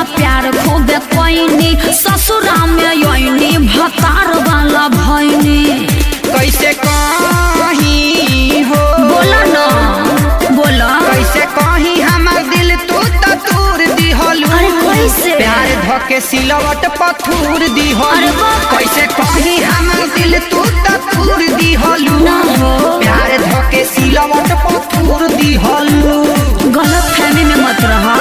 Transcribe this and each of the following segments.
तो प्यार खूबे कोइनी ससुरा में योइनी भतार वाला भइनी कैसे कहीं हो बोला ना बोला कैसे कहीं हमर दिल तू तो तूर दिहलू अरे कैसे? प्यार धके सिलवट पथूर दिहलू अरे बाप रे। कैसे कहीं हमर दिल तू तो तूर दिहलू ना हो। प्यार धके सिलवट पथूर दिहलू गलत फहमी में मत रहा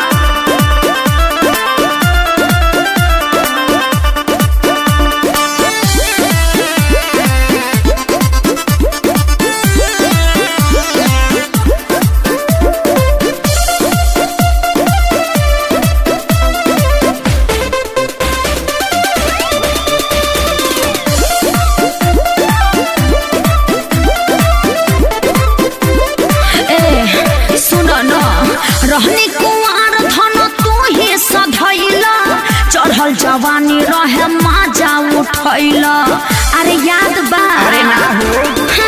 ए सुन न रहनी कुंवार धन तू ही सधैला चढ़ल जवानी रहे माजा उठैला अरे याद बा अरे ना हो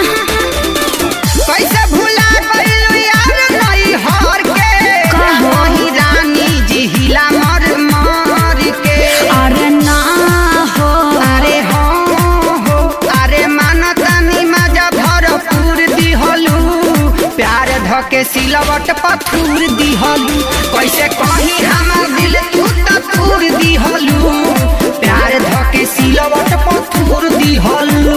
कैसे भुला गइलू यार नई हर के कहो। वही रानी जी हिला मर मर के अरे ना हो अरे हो हो अरे मानतानी मजा भरपूर दिहलू प्यार धके सिलवट पथूर दिहलू कैसे कहीं हमर दिल तू तूर दिहलू प्यार धके सिलवट पथूर दिहलू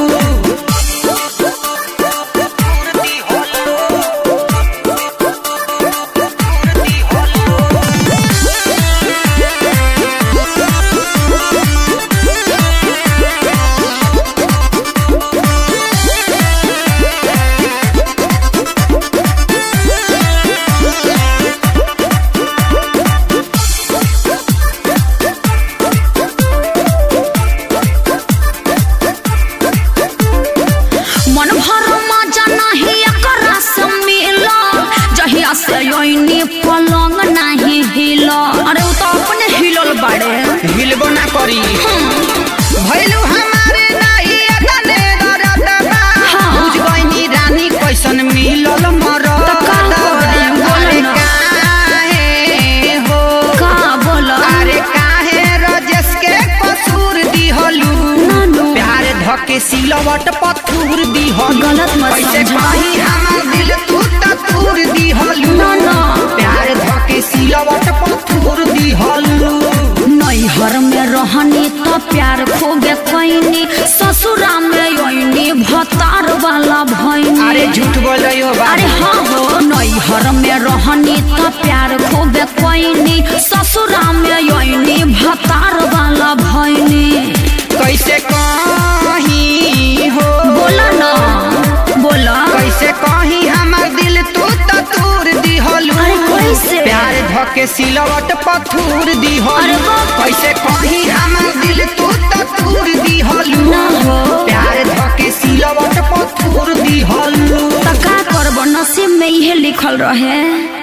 मन भर मजा नहीं एकरा से मिला जहिया से योइनी पलंग नहीं हिला अरे उ तो अपने हिलल बाड़े हिलबो ना करी भैलू हमारे नाही अदने दरदबा हाँ। बुझ गइनी रानी कैसन मिलल मरद तो का करी? बोल अरे ना। काहे हो का बोला अरे काहे रजस के कसूर दिहलू नानू। प्यार धके सिलवट पथूर दिहलू गलत मत कैसे समझा। कहीं हमर दिल तू तूर दिहलू ना, ना। प्यार धके सिलवट पथूर दिहलू नैहर में रहनी तो प्यार खूबे कैनी ससुरा में योइनी भतार वाला भइनी अरे झूठ बोल रही हो बाबू। अरे हाँ हो नैहर में रहनी तो प्यार खूबे कैनी ससुरा में योइनी भतार वाला भइनी कैसे कहीं हो बोला ना बोला कैसे कहीं हमर दिल तू तो तूर दिहलू अरे कैसे? प्यार धके सिलवट पथूर अरे दिहलू बाप। कैसे कहीं हमर दिल तू तो तूर दिहलू ना हो। प्यार धके सिलवट पथूर दिहलू तो का करब नसीब में इहे लिखल रहे